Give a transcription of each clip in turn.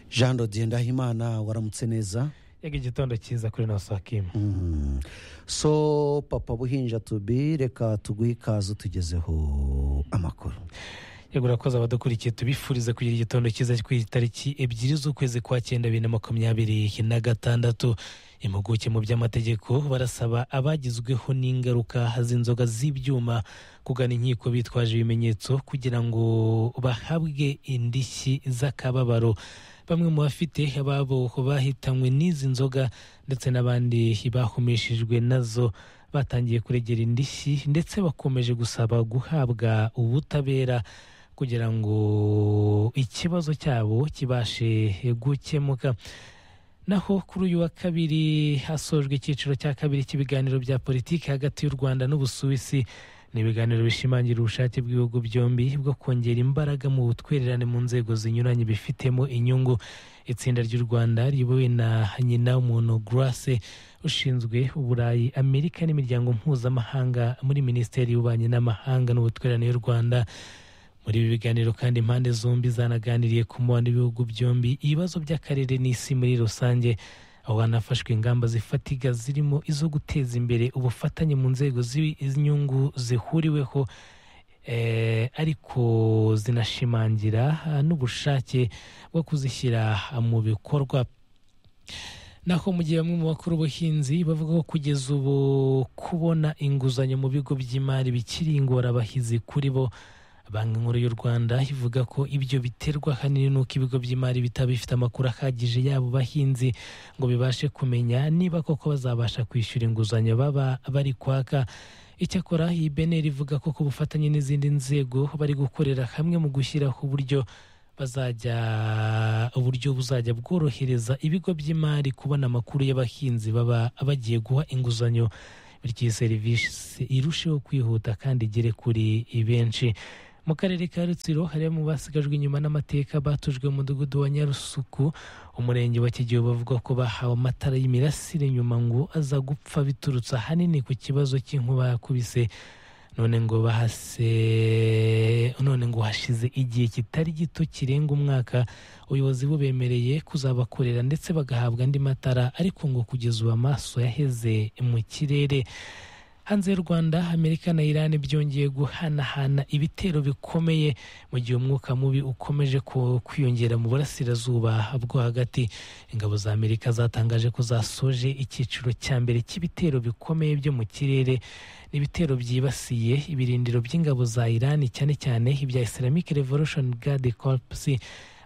jean rodier ndahimana waramutse neza yega igitondo cyiza kuri nasakimu Mm. so papa buhinja tubi reka tuguhe ikaze tugezeho amakuru yego urakoze abadukurikiye tubifuriza kugira igitondo cyiza ku itariki ebyiri z'ukwezi kwa cyenda bibiri na makumyabiri na gatandatu impuguke mu by'amategeko barasaba abagizweho n'ingaruka z'inzoga z'ibyuma kugana inkiko bitwaje ibimenyetso kugira ngo bahabwe indishyi z'akababaro bamwe mu bafite ababo bahitanywe n'izi nzoga ndetse n'abandi bahumishijwe nazo batangiye kuregera indishyi ndetse bakomeje gusaba guhabwa ubutabera kugira ngo ikibazo cyabo kibashe gukemuka naho kuri uyu wa kabiri hasojwe icyiciro cya kabiri cy'ibiganiro bya politiki hagati y'u rwanda n'ubusuwisi ni ibiganiro bishimangira ubushake bw'ibihugu byombi bwo kongera imbaraga mu butwererane mu nzego zinyuranye bifitemo inyungu itsinda ry'u rwanda riyobowe na nyina w'umuntu grace ushinzwe uburayi amerika n'imiryango mpuzamahanga muri minisiteri y'ububanyi n'amahanga n'ubutwererane y'u rwanda muri ibi biganiro kandi impande zombi zanaganiriye ku mubano w'ibihugu byombi ibibazo by'akarere n'isi muri rusange aho hanafashwe ingamba zifatika zirimo izo guteza imbere ubufatanye mu nzego zi- z'inyungu zihuriweho eh, ariko zinashimangira ah, n'ubushake bwo kuzishyira ah, mu bikorwa naho mu gihe bamwe mu bakora ubuhinzi bavuga ko kugeza ubu kubona inguzanyo mu bigo by'imari bikiri ingorabahizi kuri bo banki nkuru y'u rwanda ivuga ko ibyo biterwa ahanini n'uko ibigo by'imari bitaba bifite amakuru ahagije y'abo bahinzi ngo bibashe kumenya niba koko bazabasha kwishyura inguzanyo baba bari kwaka icyakora iyi beneri ivuga ko ku bufatanye n'izindi nzego bari gukorera hamwe mu gushyiraho uburyo bazajya uburyo buzajya bworohereza ibigo by'imari kubona amakuru y'abahinzi baba bagiye guha inguzanyo bityo iyi serivisi irusheho kwihuta kandi igere kuri benshi mu karere ka rutsiro hari mu basigajwe inyuma n'amateka batujwe mu mudugudu wa nyarusuku umurenge wa kigihe bavuga ko bahawe amatara y'imirasire nyuma ngo aza gupfa biturutse ahanini ku kibazo cy'inkuba yakubise none ngo bahase none ngo hashize igihe kitari gito kirenga umwaka ubuyobozi bubemereye kuzabakorera ndetse bagahabwa andi matara ariko ngo kugeza ubu amaso yaheze mu kirere hanze y'u rwanda amerika na irani byongeye guhanahana ibitero bikomeye mu gihe umwuka mubi ukomeje ku- kwiyongera mu burasirazuba bwo hagati ingabo za amerika zatangaje ko zasoje icyiciro cya mbere cy'ibitero bikomeye byo mu kirere ni ibitero byibasiye ibirindiro by'ingabo za irani cyane cyane ibya islamic revolution guard corps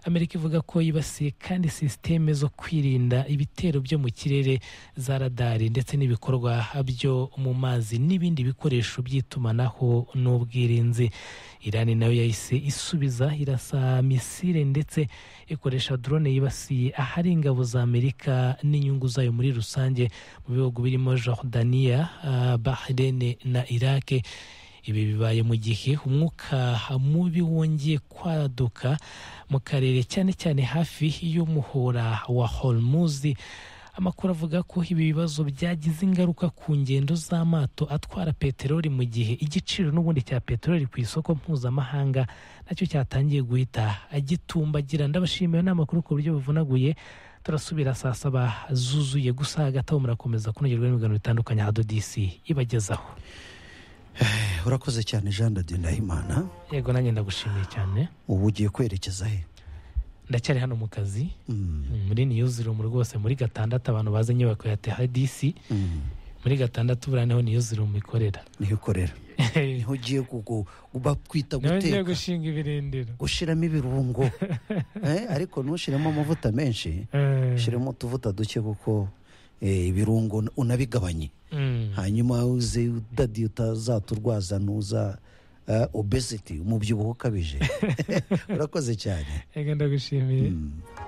amerika ivuga ko yibasiye kandi sisiteme zo kwirinda ibitero byo mu kirere za radari ndetse n'ibikorwa byo mu mazi n'ibindi bikoresho by'itumanaho n'ubwirinzi irani nayo yahise isubiza irasa misile ndetse ikoresha drone yibasiye ahari ingabo za amerika n'inyungu zayo muri rusange mu bihugu birimo jordania ah, bahrain na iraq ibi bibaye mu gihe umwuka mubi wongeye kwaduka mu karere cyane cyane hafi y'umuhora wa hormuzi amakuru avuga ko ibi bibazo byagize ingaruka ku ngendo z'amato atwara peteroli mu gihe igiciro n'ubundi cya peteroli ku isoko mpuzamahanga nacyo cyatangiye guhita agitumbagira ndabashimiye ni amakuru ku buryo buvunaguye turasubira saa saba zuzuye gusa hagati aho murakomeza kunogerwa n'ibiganiro bitandukanye hadodisi ibagezaho urakoze cyane jean rodier ndahimana yego nanjye ndagushimiye cyane ubu ugiye kwerekeza he ndacyari hano mu kazi Mm, muri niyuzirumu rwose muri gatandatu abantu bazi inyubako ya tehadisi mm. muri gatandatu buriya niho niyuzirumu ikorera niho ukorera niho ugiye kugu- bakwita niho ngiye guteka gushinga ibirindiro ushyiramo ibirungo Eh, ariko ntushyiremo amavuta menshi Eh, ushyiremo utuvuta duke kuko eh, ibirungo unabigabanye mm, hanyuma uze udadi utazaturwaza nuza eh, obesity umubyibuho ukabije urakoze cyane yego ndagushimiye Mm.